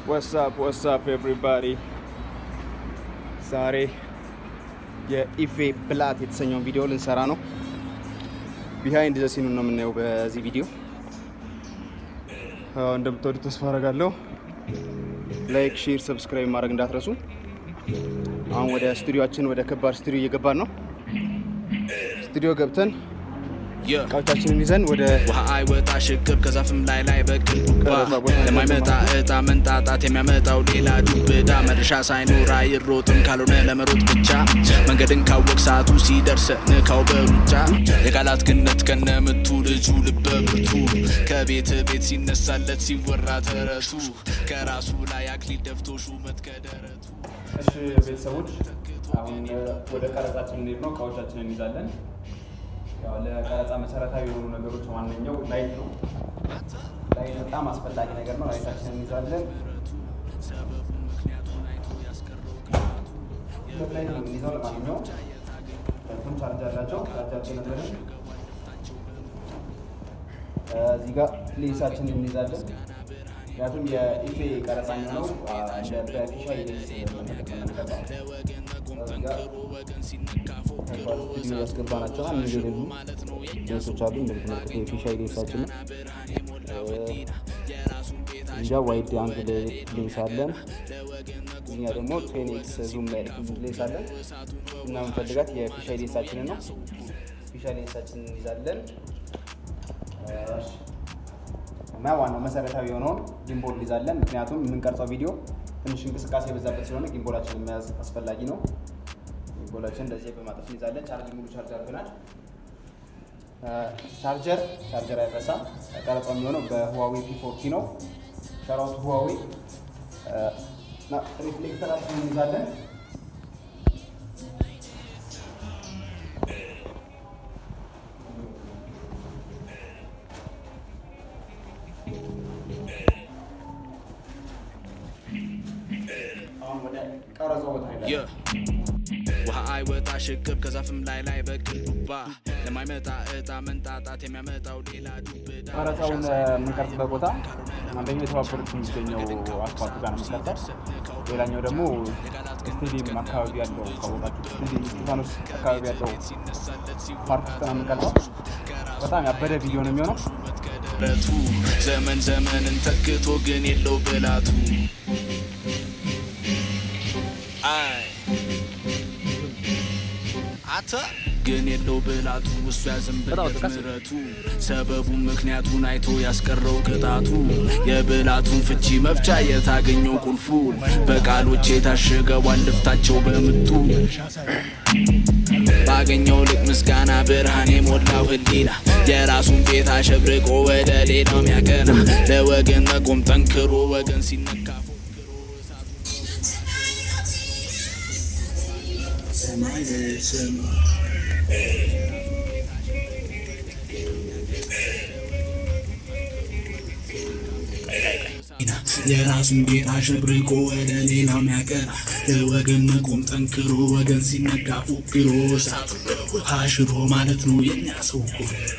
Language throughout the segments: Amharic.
ወሳፕ ወሳፕ ኤቭሪባዲ ዛሬ የኢፌ ብላት የተሰኘውን ቪዲዮ ልንሰራ ነው። ቢሃይንድ ዘ ሲኑን ነው የምናየው በዚህ ቪዲዮ። አዎ፣ እንደምትወዱት ተስፋ አደርጋለሁ። ላይክ፣ ሼር፣ ሰብስክራይብ ማድረግ እንዳትረሱ። አሁን ወደ ስቱዲዮአችን ወደ ከባድ ስቱዲዮ እየገባን ነው። ስቱዲዮ ገብተን እቃዎቻችንን ይዘን ወደ ውሃ አይወጣ ሽቅብ ከዛፍም ላይ ላይ በቅል ባ ለማይመጣ እጣ መንጣጣት የሚያመጣው ሌላ ዱብዳ መድረሻ ሳይኖር አይሮጥም ካልሆነ ለመሮጥ ብቻ መንገድን ካወቅ ሰዓቱ ሲደርስ ንካው በሩጫ የቃላት ግነት ከነምቱ ልጁ ልበ ብርቱ ከቤት ቤት ሲነሳለት ሲወራ ተረቱ ከራሱ ላይ አክሊል ደፍቶ ሹመት ከደረቱ እሺ ቤተሰቦች አሁን ወደ ቀረጻችን እንሄድ ነው። እቃዎቻችንን እንይዛለን። ያው ለቀረጻ መሰረታዊ የሆኑ ነገሮች ዋነኛው ላይት ነው። ላይት በጣም አስፈላጊ ነገር ነው። ላይታችንን እንይዛለን። ሁለት ላይት ነው የምንይዘው። ለማንኛውም ሁለቱም ቻርጅ አላቸው። ቻርጃችን ነበርን። እዚህ ጋር ሌንሳችንን እንይዛለን። ምክንያቱም የኢፌ ቀረጻ የሚሆነው በፊሻ ስቱዲዮ ያስገባናቸው እነዚህ የሌሉ ሌንሶች አሉ። እንደምትመለከቱ የፊሻ ሌንሳችን ነው። እንጃ ዋይድ አንግል ሌንስ አለን። እኛ ደግሞ ቴን ኤክስ ዙም ላይ ሌንስ አለን እና የምንፈልጋት የፊሻ ሌንሳችንን ነው። ፊሻ ሌንሳችንን እንይዛለን እና ዋናው መሰረታዊ የሆነውን ጊምቦል እንይዛለን። ምክንያቱም የምንቀርጸው ቪዲዮ ትንሽ እንቅስቃሴ የበዛበት ስለሆነ ጊምቦላችንን መያዝ አስፈላጊ ነው። ጊምቦላችን እንደዚህ በማጠፍ እንይዛለን። ቻርጅ ሙሉ ቻርጅ አድርገናል። ቻርጀር ቻርጀር አይረሳም። ቀረጻው የሚሆነው በሁዋዌ ፒ40 ነው። ሸራውት ሁዋዌ ሪፍሌክተራችንን እንይዛለን። አሁን ወደ ቀረጻው ቦታ ሄዳለን። ውሃ አይወጣ ሽቅብ ከዛፍም ላይ ላይ በቅል ዱባ ለማይመጣ እጣ መንጣጣት የሚያመጣው ሌላ ዱብዳ ቀረጻውን የምንቀርጽበት ቦታ አንደኛው የተባበሩት የሚገኘው አስፋልት ጋር ነው የምንቀርጸው። ሌላኛው ደግሞ ስቴዲየም አካባቢ ያለው ካወቃችሁ ስቴዲየም እስጢፋኖስ አካባቢ ያለው ፓርክ ውስጥ ነው የምንቀርጸው። በጣም ያበደ ቪዲዮ ነው የሚሆነው። ረቱ ዘመን ዘመንን ተክቶ ግን የለው ብላቱ አይ አተ ግን የለው ብላቱ እሱ ያዘንብለት ምረቱ ሰበቡ ምክንያቱን አይቶ ያስቀረው ቅጣቱ የብላቱን ፍቺ መፍቻ የታገኘው ቁልፉ በቃሎች የታሸገዋን ልፍታቸው በምቱ ባገኘው ልቅ ምስጋና ብርሃን የሞላው ህሊና የራሱን ቤት አሸብርቆ ወደ ሌላው ሚያቀና ለወገን መቆም ጠንክሮ ወገን ሲነካ ፎክሮ ሰማይ ለሰማይ የራሱን ቤት አሸብርቆ ወደ ሌላው ሚያቀና ለወገን መቆም ጠንክሮ ወገን ሲነጋ ፎክሮ እሳቱ በውሃ ሽሮ ማለት ነው የኛ ሰው እኮ።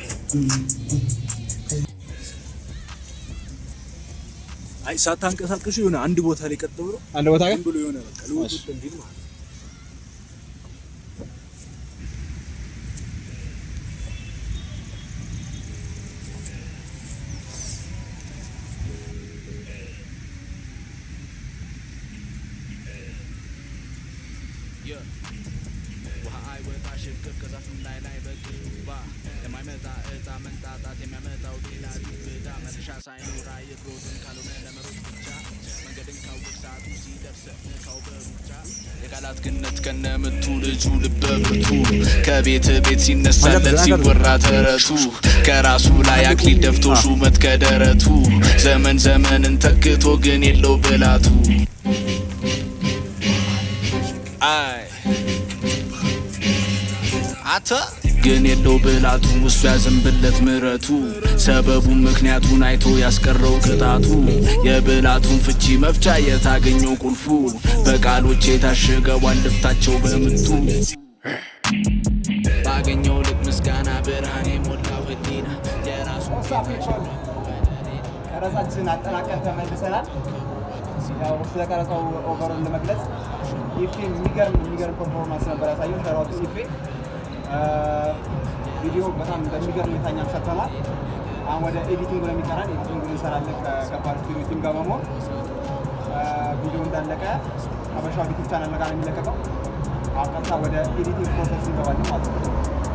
አይ ሳታንቀሳቀሱ የሆነ አንድ ቦታ ላይ ቀጥ ብሎ አንድ ቦታ ዝም ብሎ የሆነ በቃ ልውውጥ እንዲል ማለት ነው። ውሃ አይወጣ ሽቅብ ከዛፍም ላይ ላይ በቅል ዱባ ለማይመጣ እጣ መንጣጣት የሚያመጣው ሌላ ዱብዳ መድረሻ ሳይኖር አይሮጥም ካልሆነ ለመሮጥ ብቻ መንገድን ካወቅ ሰዓቱ ሲደርስ ንካው በሩጫ የቃላት ግነት ከነምቱ ልጁ ልበ ብርቱ ከቤት ቤት ሲነሳለት ሲወራ ተረቱ ከራሱ ላይ አክሊል ደፍቶ ሹመት ከደረቱ ዘመን ዘመንን ተክቶ ግን የለው ብላቱ አይ አተ ግን የለው ብላቱ እሱ ያዘንብለት ምረቱ ሰበቡ ምክንያቱን አይቶ ያስቀረው ቅጣቱ የብላቱን ፍቺ መፍቻ የታገኘው ቁልፉ በቃሎች የታሸገዋን ልፍታቸው በምቱ ባገኘው ልቅ ምስጋና ብርሃን የሞላው ህሊና የራሱ ቀረጻችን አጠናቀን ተመልሰናል። ያው ስለ ቀረጻው ኦቨሮን ለመግለጽ ኢፌ የሚገርም የሚገርም ፐርፎርማንስ ነበር ያሳየው። ሸራቱ ኢፌ ቪዲዮ በጣም በሚገርም ሁኔታ እኛም ሰርተናል። አሁን ወደ ኤዲቲንግ ነው የሚቀራን። ኤዲቲንግ እንሰራለን ከገባር ስቱዲዮ ቲም ጋር በመሆን ቪዲዮ እንዳለቀ ሀበሻ ዩቲዩብ ቻናል ጋር ነው የሚለቀቀው። አሁን ቀጥታ ወደ ኤዲቲንግ ፕሮሰስ እንገባለን ማለት ነው።